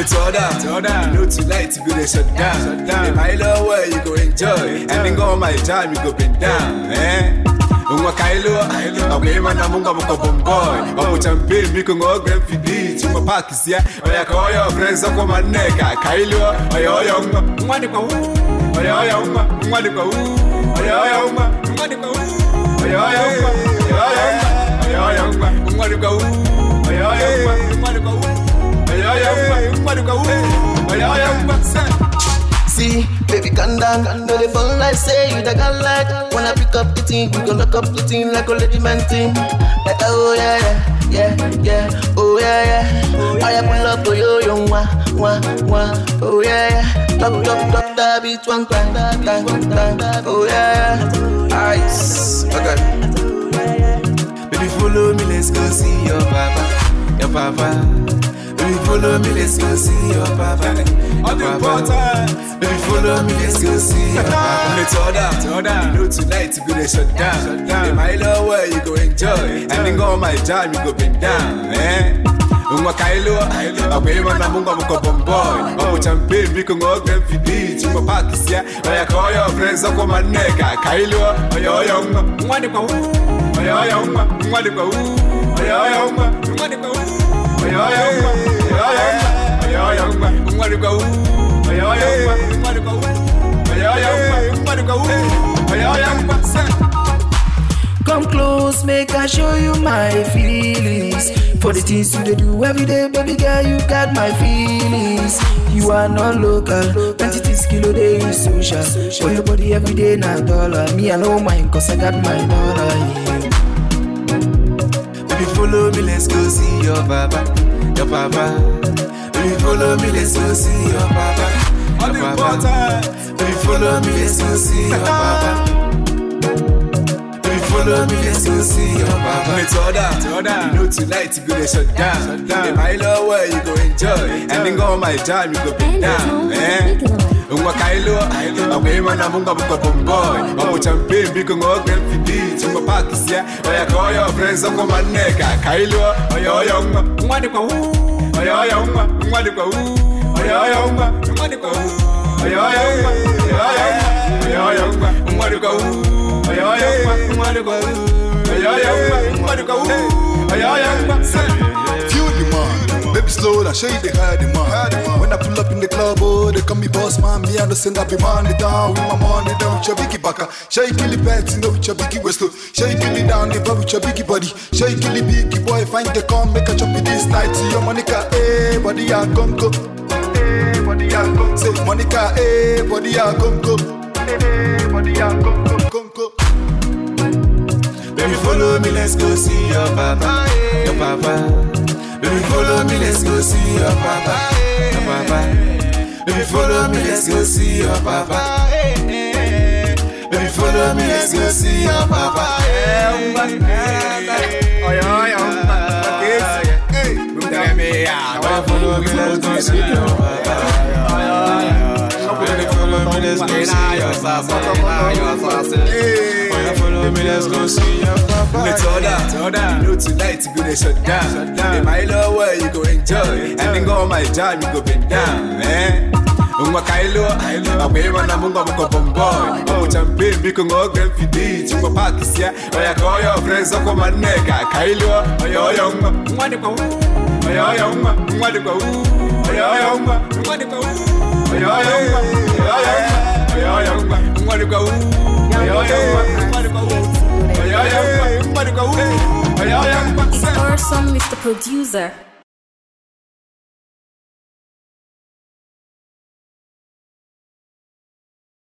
Me told her, told her, no tonight you go dey shut down. Shut down. In my love way you go enjoy, and then go on my time you go bend down, eh? Unwa kailo, awema na munga muka bomboy Omu champi miku ngogre mfidi Chuma pakis ya, oya ka oyo friends oko maneka Kailo, oya oya unga, mwani kwa uu Oya oya unga, mwani kwa uu Oya oya unga, mwani kwa uu Oya oya unga, oya oya unga Oya oya unga, mwani kwa uu Oya oya unga, mwani kwa uu Oya oya unga, mwani kwa uu Oya oya unga, See, baby, calm down. No, they fall like say you the girl like. When I pick up the thing, we gon' lock up the thing like a lady man thing. Like, oh yeah, yeah, yeah, yeah, oh yeah, yeah. I pull up for you, you wah, wah, wah. Oh yeah, yeah. Drop, drop, drop that beat one time, time, time. Oh yeah, yeah. Ice. Okay. Baby, follow me, let's go see your papa, your papa. Baby, follow me, let's go see your papa. Your papa. Baby, follow me, let's go see your papa. Me told her, told her, you know tonight you go to shut down. Shut down. In my love way you go enjoy, and then go on my time you go bend down, eh? Unwa kailo, awema na munga muko bomboy Omu champi miku ngogre mfidi Chuma pakis ya, oya ka oyo friends oko maneka Kailo, oya oya unga, mwani kwa uu Oya oya unga, mwani kwa uu Oya oya unga, mwani kwa uu Oya oya unga, oya oya unga Oya oya unga, mwani kwa uu Oya oya unga, mwani kwa uu Oya oya unga, mwani kwa uu Oya oya unga, say Come close, make I show you my feelings. For the things you dey do every day, baby girl, you got my feelings. You are not local, 26 kilo day is social. For your body every day, na dollar. Me, I know mine, cause I got my dollar. Yeah. Baby, follow me, let's go see your papa, your papa. Baby, follow me, let's go see your papa, your papa. Baby, follow me, let's go see your papa. Baby, follow me, let's go see your papa. Me told her, told her, you know tonight you go to shut down. Shut down. In my love way you go enjoy, and then go on my time you go bend down, eh? Unwa kailo, awema na munga muko bomboy Omu champi miku ngogre mfidi Chuma pakis ya, oya ka oyo friends oko maneka Kailo, oya oya unga, mwani kwa uu Oya oya unga, mwani kwa uu Oya oya unga, mwani kwa uu Oya oya unga, oya oya unga Oya oya unga, mwani kwa uu Oya oya unga, mwani kwa uu Oya oya unga, mwani kwa uu Oya oya unga, say Feel the man, baby slow down, show you the high demand. When I pull up in the club, oh, they call me boss man. Me understand I be money down with my money down. With your biggie baka, show you kill the pets, you know with your biggie waist. Show you kill it down, the vibe with your biggie body. Show you kill the biggie boy, find the come, make a chop it this night. See your Monica, eh, body a gongo. Eh, body a gongo. Say Monica, eh, body a gongo. Eh, body a gongo, gongo. Baby, follow me, let's go see your papa, your papa. Baby, follow me, let's go see your papa, your papa. Baby, follow me, let's go see your papa. Baby, follow me, let's go see your papa. Baby, follow me, let's go see your papa. Baby, follow me, let's go see your papa. Baby, follow me, let's go see your papa. Me told her, told her, you know tonight you go to shut down. Shut down. In my love way you go enjoy, and then go on my time you go bend down, eh? Unwa kailo, awema na munga muko bomboy Omu champi miku ngogre mfidi Chuma pakis ya, oya ka oyo friends oko maneka Kailo, oya oya unga, mwani kwa uu Oya oya unga, mwani kwa uu Oya oya unga, mwani kwa uu Oya oya unga, oya oya unga Oya oya unga, mwani kwa uu Oya oya unga, mwani kwa uu Oya oya unga, mwani kwa uu Oya oya unga, It's awesome, Mr. Producer.